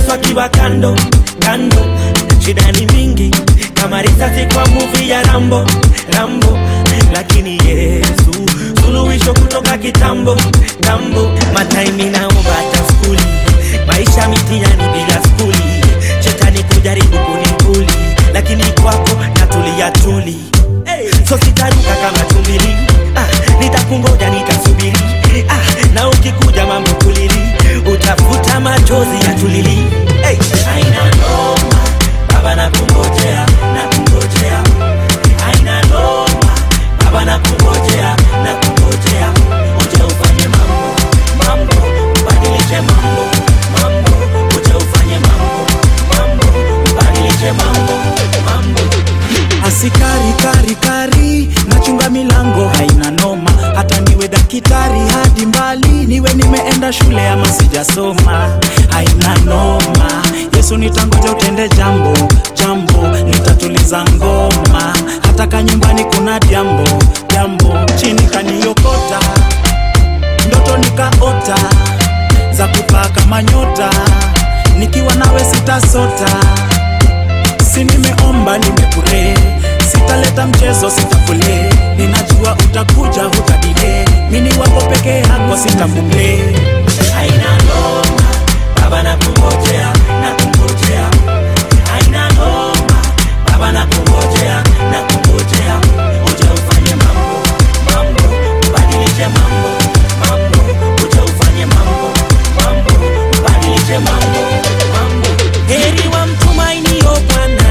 Yesu akiwa kando kando, shida ni mingi kama risasi kwa muvi ya Rambo Rambo, lakini Yesu suluhisho kutoka kitambo tambo. Mataimi naomba hata skuli, maisha mitihani bila skuli, shetani kujaribu kunikuli, lakini kwako natulia tuli so sitaruka kama tumbili ah, nitakungoja nitasubiri ah, na ukikuja mambo kulili utafuta machozi ya tulili hey. Haina noma baba nakungojea nakungojea haina noma baba nakungojea nakungojea uje ufanye mambo mambo ubadilishe mambo mambo uje ufanye mambo mambo ubadilishe mambo mambo asikari kari kari nachunga milango haina noma hata niwe dakitari hadi mbali niwe nimeenda shule ama sijasoma haina noma yesu nitangoja utende jambo jambo nitatuliza ngoma hata ka nyumbani kuna jambo jambo chini kaniokota ndoto nikaota za kupaa kama nyota nikiwa nawe sitasota si nimeomba nimepure sitaleta mchezo sitafule ninajua utakuja hutadile mini wako peke yako sitafule haina noma baba nakungojea nakungojea haina noma baba nakungojea nakungojea uje ufanye mambo mambo ubadilishe mambo mambo uje ufanye mambo mambo ubadilishe mambo mambo heri wa mtumainio bwana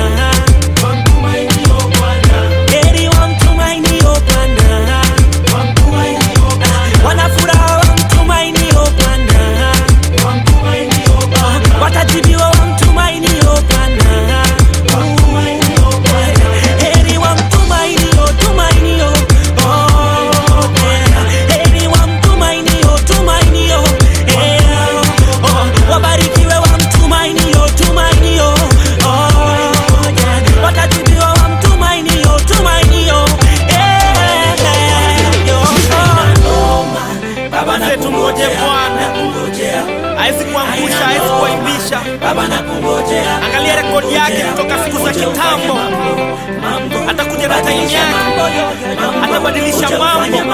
heri wa mtumainio bwana wanafuraha wa mtumainio bwana watajibiwa wa mtumainio bwana heri wa mtumainio tumainio oh, yeah. heri wa mtumainio tumainio yeah. oh, wabarikiwe wa mtumainio tumainio oh, yeah. watajibiwa wa mtumainio tumainio Baba Tumngoje Bwana. hawezi kuangusha, hawezi kuaibisha. Baba nakungojea. Angalia rekodi yake kutoka siku za kitambo, atakuja na taimu yake, atabadilisha mambo,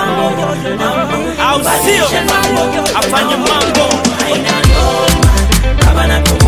au sio? Afanye mambo Baba nakungojea.